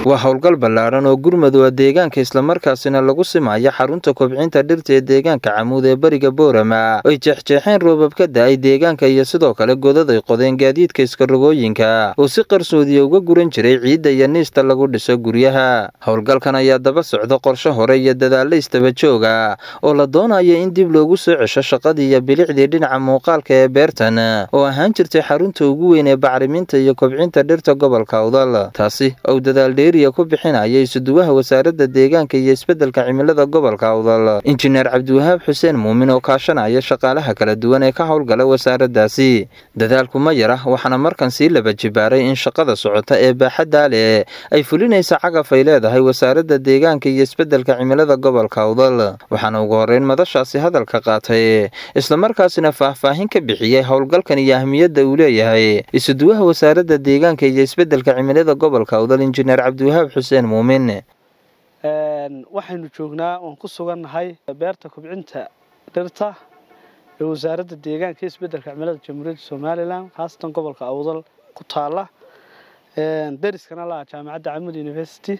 waa howlgal ballaadhan oo gurmudug deegaanka islamarkaasina lagu simaya xarunta kobcinta dhirta ee deegaanka camuud ee bariga boorama ay jeexjeexeen roobab ka da-ay deegaanka iyo sidoo kale godad ay qodeen gaadiidka iskarogooyinka oo si qarsoodiya uga guran jiray ciidda iyo niista lagu dhiso guryaha howlgalkan ayaa daba socda qorshe hore iyo dadaalla istaba jooga oo la doonaya in dib loogu soo cesho shaqadii iyo bilicdii dhinaca muuqaalka ee beertan oo ahaan jirtay xarunta ugu weyn ee bacriminta iyo kobcinta dhirta gobolka awdal taasi ou dadaal dheeriya ku bixinaya isuduwaha wasaaradda deegaanka iyo isbeddelka cimilada gobolka awdal injineer cabdiwahaab xuseen muumin oo kaashanaya shaqaalaha kala duwan ee ka howlgala wasaaraddaasi dadaalku ma yara waxaana markan sii laba jibaaray in shaqada socota ee baaxaddaa leh ay fulinaysa cagaf ay leedahay wasaaradda deegaanka iyo isbeddelka cimilada gobolka awdal waxaana ugu horreyn madashaasi hadalka qaatay islamarkaasina faahfaahin ka bixiyey howlgalkan iyo ahmiyadda uu leeyahay isuduwaha wasaaradda deegaanka iyo isbeddelka cimilada gobolka awdal injineer cabdiwahaab xuseen muumin waxaynu joognaa oon ku sugannahay beerta kobcinta dhirta ee wasaaradda deegaanka iyo isbeddelka cimilada jamhuuriyadda somalilan khaasatan gobolka awdal ku taala deriskana laha jaamacadda camud university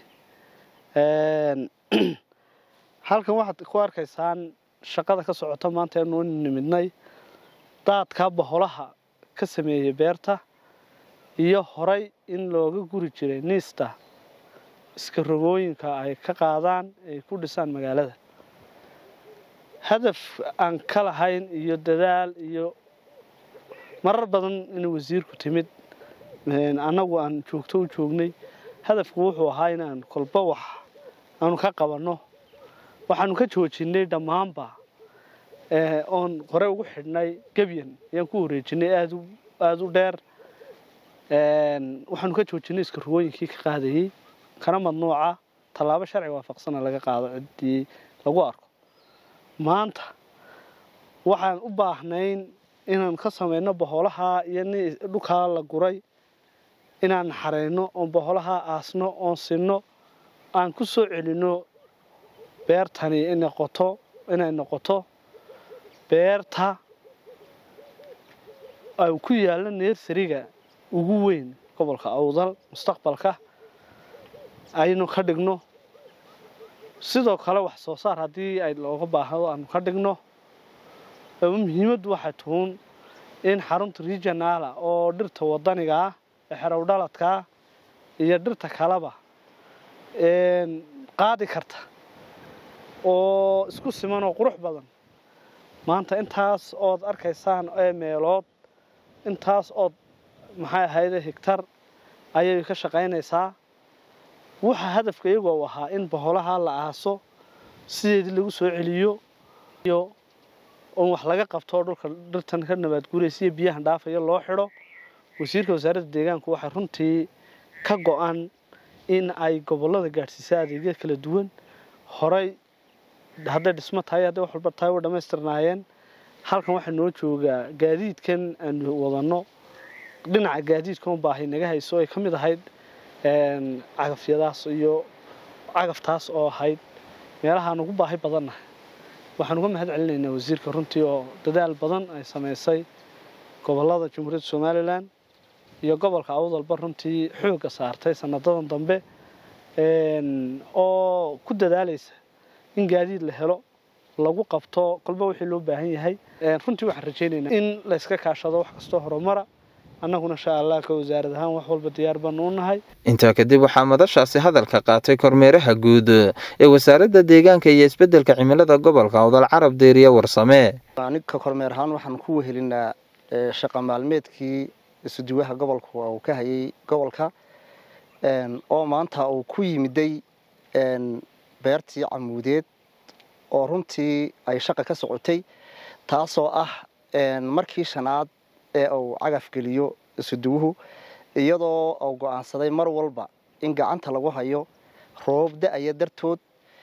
halkan waxaad ku arkaysaan shaqada ka socota maanta anu nimidnay daadka baholaha ka sameeyey beerta iyo horay in looga guri jiray niista iska rogooyinka ay ka qaadaan ay ku dhisaan magaalada hadaf aan ka lahayn iyo dadaal iyo marar badan inuu wasiirku timid annagu aan joogto u joognay hadafku wuxuu ahaa inaan kolba wax aanu ka qabanno waxaanu ka joojinay dhammaanba oon hore ugu xidhnay gebyan ayaan ku wareejinay aada u dheer waxaanu ka joojinay iska rogooyinkii ka qaadayey kana madnuuca tallaabo sharci waafaqsana laga qaado ciddii lagu arko maanta waxaan u baahnayn inaan ka samayno boholaha iyo dhulkaa la guray inaan naxarayno oon boholaha aasno oon sinno aan ku soo celinno beertani noqoto inay noqoto beerta ay ku yaallo neersariga ugu weyn gobolka awdal mustaqbalka aynu ka dhigno sidoo kale wax soo saar haddii ay looga baahdo aanu ka dhigno muhiimaddu waxay tuun in xarunta regionaala oo dhirta wadaniga ah ee xerow dhaladkaa iyo dhirta kaleba qaadi karta oo isku siman oo qurux badan maanta intaas ood arkaysaan ee meelood intaas ood maxay ahayde higtar ayay ka shaqaynaysaa waxaa hadafka iyagoo u ahaa in boholaha la aaso sideedii lagu soo celiyo iyo oon wax laga qabto dhulka dhirtan ka nabaadguuraysa iyo biyahan dhaafaya loo xidho wasiirka wasaaradda deegaanku waxay runtii ka go-an in ay gobollada gaadhsiisa adeegya kala duwan horay hadday dhismo tahay hadday wax walba tahay way dhammaystirnaayeen halkan waxaa noo joogaa gaadiidkan aanu wadanno dhinaca gaadiidka un baahay naga hayso ay ka mid ahayd cagafyadaas iyo cagaftaas oo ahayd meelahaan ugu baahi badannahay waxaan uga mahad celinaynaa wasiirka runtii oo dadaal badan ay samaysay gobollada jamhuuriyadda somalilan iyo gobolka awdalba runtii xoogga saartay sanadadan dambe oo ku dadaalaysa in gaadiid la helo lagu qabto kolba wixii loo baahan yahay runtii waxaan rajaynaynaa in layska kaashado wax kastoo horumara annaguna insha allah ka wasaarad ahaan wax walba diyaar baanu u nahay intaa kadib waxaa madashaasi hadalka qaatay kormeeraha guud ee wasaaradda deegaanka iyo isbeddelka cimilada gobolka awdal carab deeriya warsame aniga kormeer ahaan waxaan ku wehelinaa shaqa maalmeedkii isuduwaha gobolka uu ka hayay gobolka oo maanta uu ku yimiday beertii camuudeed oo runtii ay shaqa ka socotay taasoo ah markii shanaad ee uu cagaf geliyo isuduwuhu iyadoo uu go'aansaday mar walba in gacanta lagu hayo roobab da-aya dartood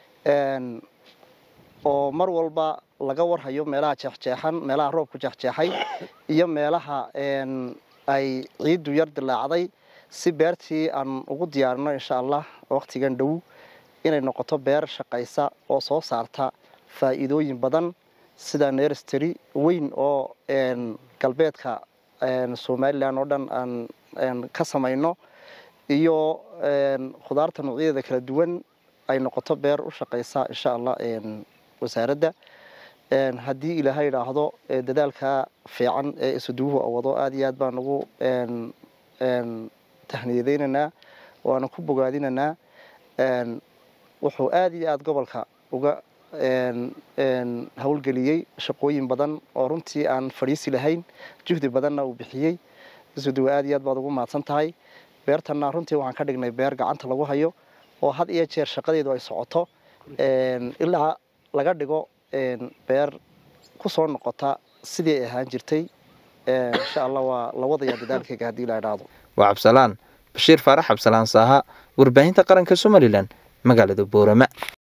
oo mar walba laga warhayo meelaha jeexjeexan meelaha roobku jeexjeexay iyo meelaha ay ciiddu yar dilaacday si beertii aan ugu diyaarino insha allah wakhtigan dhow inay noqoto beer shaqaysa oo soo saarta faa'iidooyin badan sida nersteri weyn oo galbeedka somalilan oo dhan aan ka samayno iyo khudaarta noocyadeeda kala duwan ay noqoto beer u shaqaysa insha allah wasaaradda haddii ilaahay idhaahdo dadaalka fiican ee isuduwuhu wado aada iyo aad baan ugu tahniyadeynaynaa waana ku bogaadinaynaa wuxuu aada iyo aada gobolka uga howlgeliyey shaqooyin badan oo runtii aan fadhiisi lahayn juhdi badanna uu bixiyey isuduwe aada iyo aad baad ugu mahadsan tahay beertanna runtii waxaan ka dhignay beer gacanta lagu hayo oo had iyo jeer shaqadeedu ay socoto ilaa laga dhigo beer ku soo noqota sidii ay ahaan jirtay insha allah waa la wadayaa dadaalkeyga haddii la idhaahdo waa cabsalaan bashiir faarax cabsalaan saaha warbaahinta qaranka somalilan magaalada boorama